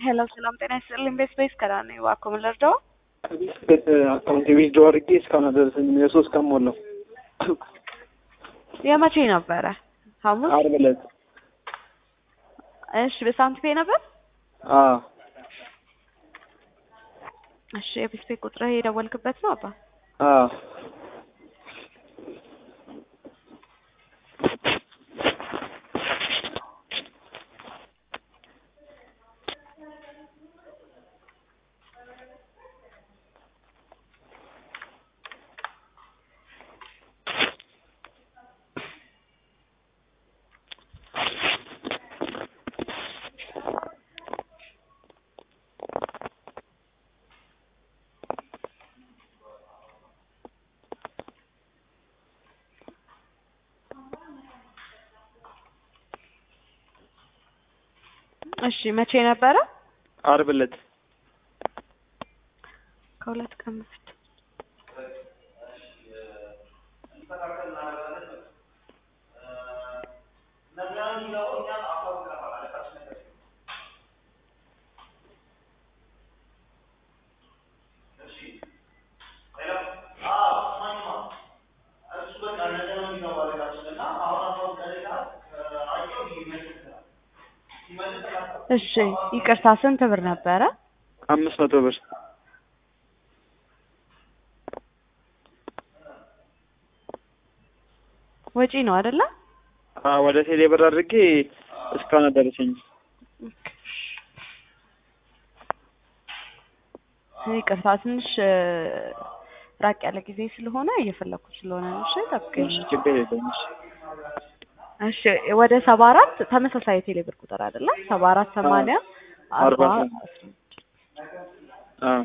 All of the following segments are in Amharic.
ሄሎ ሰላም ጤና ይስጥልኝ። ቤት ቤት ከራ ነኝ። እባክዎ ምን ልርዳው? ከቤት አካውንት ዊዝድሮ አድርጌ እስካሁን አልደረሰኝም። የሶስት ቀን ሞላው። የመቼ ነበረ? ሐሙስ። ዓርብ ዕለት። እሺ በሳንት ፔ ነበር? አዎ እሺ የቤት ቤት ቁጥርህ የደወልክበት ነው አባ? አዎ እሺ መቼ ነበረ? ዓርብ ዕለት ከሁለት ቀን በፊት። እሺ ይቅርታ ስንት ብር ነበረ? አምስት መቶ ብር ወጪ ነው አይደለ? አዎ ወደ ቴሌ ብር አድርጌ እስካሁን አልደረሰኝም። ይቅርታ ትንሽ ራቅ ያለ ጊዜ ስለሆነ እየፈለኩት ስለሆነ ነው። እሺ ጠብቀኝ። እሺ ችግር የለውም። እሺ እሺ ወደ ሰባ አራት ተመሳሳይ የቴሌ ብር ቁጥር አይደለ? ሰባ አራት ሰማንያ አርባ አርባ አዎ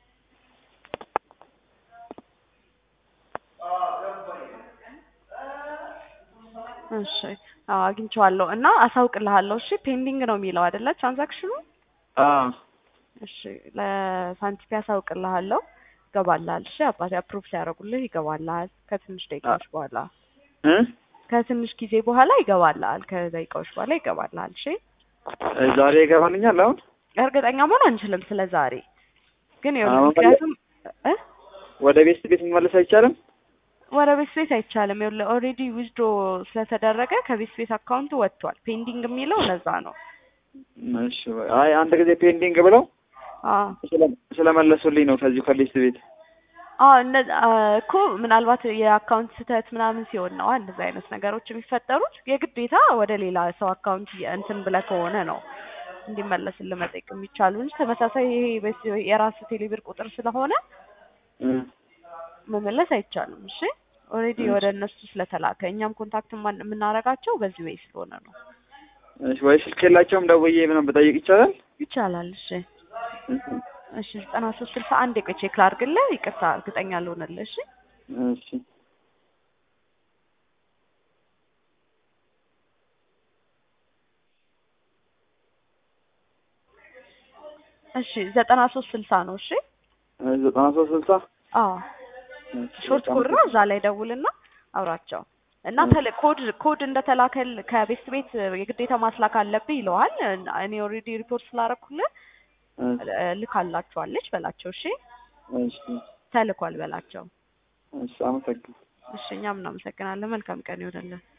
እሺ አዎ አግኝቼዋለሁ እና አሳውቅልሃለሁ። እሺ ፔንዲንግ ነው የሚለው አይደለ ትራንዛክሽኑ? አዎ እሺ ለሳንቲፒ አሳውቅልሃለሁ። ይገባልሃል። እሺ አባቴ አፕሩቭ ሲያደርጉልህ ይገባልሃል ከትንሽ ደቂቃዎች በኋላ እ ከትንሽ ጊዜ በኋላ ይገባልሃል። ከደቂቃዎች በኋላ ይገባልሃል። እሺ ዛሬ ይገባልኛል አሁን እርግጠኛ መሆን አንችልም ስለ ዛሬ ግን ይኸውልህ አሁን ምክንያቱም እ ወደ ቤት ቤት መመለስ አይቻልም? ወደ ቤት ቤት አይቻልም። ይኸውልህ ኦልሬዲ ዊዝድሮ ስለተደረገ ከቤት ቤት አካውንቱ ወጥቷል። ፔንዲንግ የሚለው ለዛ ነው። እሺ አይ አንድ ጊዜ ፔንዲንግ ብለው አዎ ስለ- ስለመለሱልኝ ነው ከዚሁ ከሊስት ቤት አዎ እነ- አ እኮ ምናልባት የአካውንት ስህተት ምናምን ሲሆን ነው እንደዚህ አይነት ነገሮች የሚፈጠሩት። የግዴታ ወደ ሌላ ሰው አካውንት የ- እንትን ብለህ ከሆነ ነው እንዲመለስልህ መጠየቅ የሚቻሉ እንጂ ተመሳሳይ ይሄ በስ- የራስ ቴሌብር ቁጥር ስለሆነ እ መመለስ አይቻልም። እሺ ኦልሬዲ ወደ እነሱ ስለተላከ እኛም ኮንታክት የማን- የምናደርጋቸው በዚህ ወይ ስለሆነ ነው። እሺ ወይ ስልክ የላቸውም ደውዬ ምናምን ብጠይቅ ይቻላል? ይቻላል። እሺ እሺ እሺ ዘጠና ሶስት ስልሳ አንድ ቆይ ቼክ ላድርግልህ። ይቅርታ እርግጠኛ ልሆንልህ። እሺ እሺ እሺ ዘጠና ሶስት ስልሳ ነው። እሺ ዘጠና ሶስት ስልሳ አዎ ሾርት ኮድ ነው። እዛ ላይ ደውልና አውራቸው እና ተለ ኮድ ኮድ እንደተላከል ከቤት ቤት የግዴታ ማስላክ አለብህ ይለዋል። እኔ ኦልሬዲ ሪፖርት ስላደረኩልህ ልካላችኋለች በላቸው። እሺ እሺ ተልኳል በላቸው። እሺ አመሰግናለሁ። እሺ እኛም እናመሰግናለን። መልካም ቀን ይሆንልን።